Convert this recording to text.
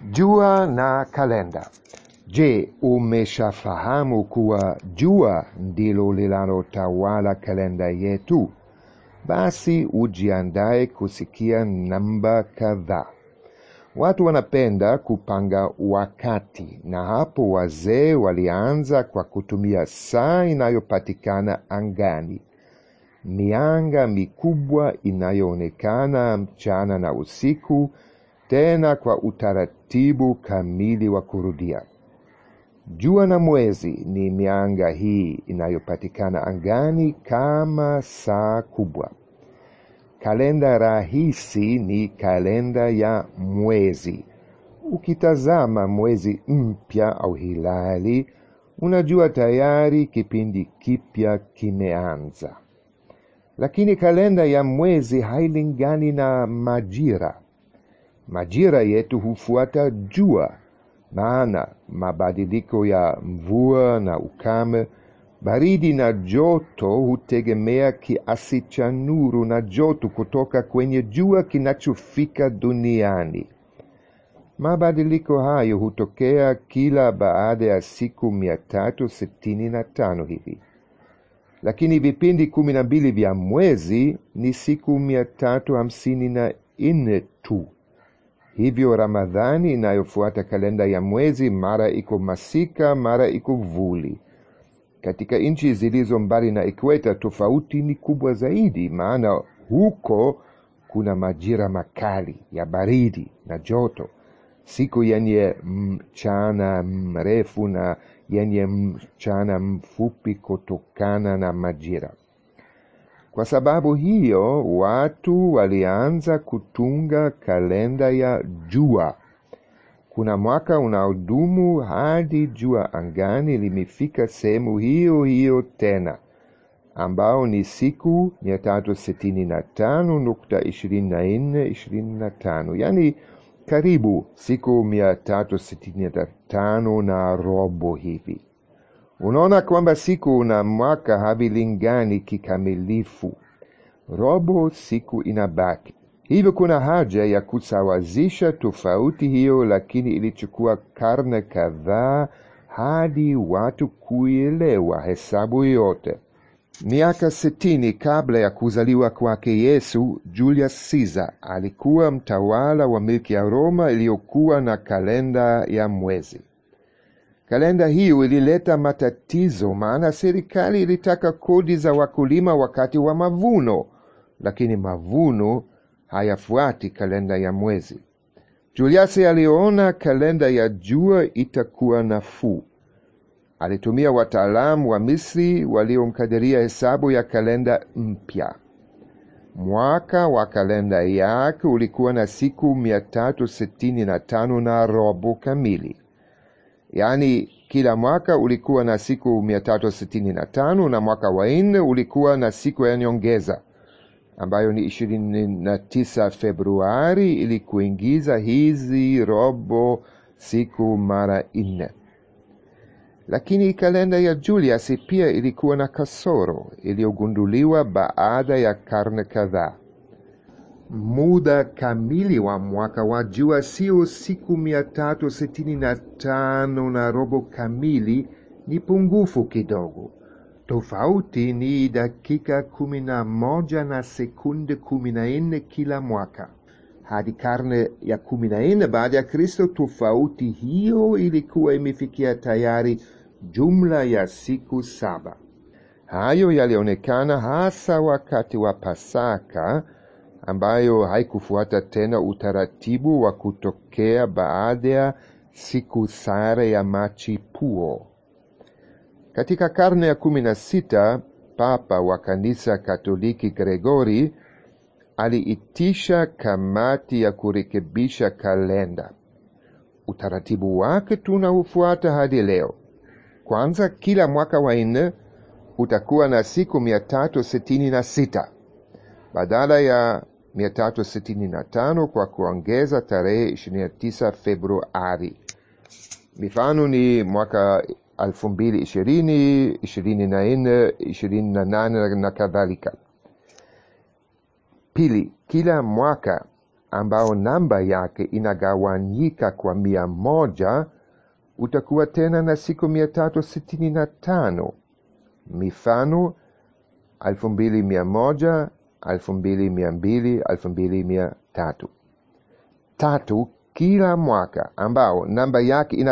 Jua na kalenda. Je, umeshafahamu kuwa jua ndilo linalotawala kalenda yetu? Basi ujiandae kusikia namba kadhaa. Watu wanapenda kupanga wakati, na hapo wazee walianza kwa kutumia saa inayopatikana angani, mianga mikubwa inayoonekana mchana na usiku, tena kwa utaratibu kamili wa kurudia. Jua na mwezi ni mianga hii inayopatikana angani kama saa kubwa. Kalenda rahisi ni kalenda ya mwezi. Ukitazama mwezi mpya au hilali, unajua tayari kipindi kipya kimeanza. Lakini kalenda ya mwezi hailingani na majira. Majira yetu hufuata jua, maana mabadiliko ya mvua na ukame, baridi na joto hutegemea kiasi cha nuru na joto kutoka kwenye jua kinachofika duniani. Mabadiliko hayo hutokea kila baada ya siku mia tatu sitini na tano hivi, lakini vipindi kumi na mbili vya mwezi ni siku mia tatu hamsini na nne tu. Hivyo Ramadhani inayofuata kalenda ya mwezi mara iko masika, mara iko vuli. Katika nchi zilizo mbali na ikweta, tofauti ni kubwa zaidi, maana huko kuna majira makali ya baridi na joto, siku yenye mchana mrefu na yenye mchana mfupi kutokana na majira. Kwa sababu hiyo, watu walianza kutunga kalenda ya jua. Kuna mwaka unaodumu hadi jua angani limefika sehemu hiyo hiyo tena, ambao ni siku mia tatu sitini na tano nukta ishirini na nne ishirini na tano yaani karibu siku mia tatu sitini na tano na robo hivi. Unaona kwamba siku na mwaka havilingani kikamilifu. Robo siku inabaki. Hivyo kuna haja ya kusawazisha tofauti hiyo, lakini ilichukua karne kadhaa hadi watu kuielewa hesabu yote. Miaka sitini kabla ya kuzaliwa kwake Yesu, Julius Caesar alikuwa mtawala wa milki ya Roma iliyokuwa na kalenda ya mwezi. Kalenda hiyo ilileta matatizo, maana serikali ilitaka kodi za wakulima wakati wa mavuno, lakini mavuno hayafuati kalenda ya mwezi. Julius aliona kalenda ya jua itakuwa nafuu. Alitumia wataalamu wa Misri waliomkadiria hesabu ya kalenda mpya. Mwaka wa kalenda yake ulikuwa na siku mia tatu sitini na tano na robo kamili yaani kila mwaka ulikuwa na siku mia tatu sitini na tano na mwaka wa nne ulikuwa na siku ya nyongeza ambayo ni ishirini na tisa Februari ili kuingiza hizi robo siku mara nne. Lakini kalenda ya Julius pia ilikuwa na kasoro iliyogunduliwa baada ya karne kadhaa. Muda kamili wa mwaka wa jua sio siku mia tatu sitini na tano na robo kamili, ni pungufu kidogo. Tofauti ni dakika kumi na moja na sekunde kumi na nne kila mwaka. Hadi karne ya kumi na nne baada ya Kristo, tofauti hiyo ilikuwa imefikia tayari jumla ya siku saba. Hayo yalionekana hasa wakati wa Pasaka ambayo haikufuata tena utaratibu wa kutokea baada ya siku sare ya machipuo. Katika karne ya kumi na sita Papa wa Kanisa Katoliki Gregori aliitisha kamati ya kurekebisha kalenda. Utaratibu wake tunaufuata hadi leo. Kwanza, kila mwaka wa nne utakuwa na siku mia tatu sitini na sita badala ya 365 kwa kuongeza tarehe 29 Februari. Mifano ni mwaka 2020, 24, 28 na kadhalika. Pili, kila mwaka ambao namba yake inagawanyika kwa mia moja utakuwa tena na siku mia tatu sitini na tano. Mifano elfu mbili mia moja, elfu mbili mia mbili, elfu mbili mia tatu. Tatu kila mwaka ambao namba yake ina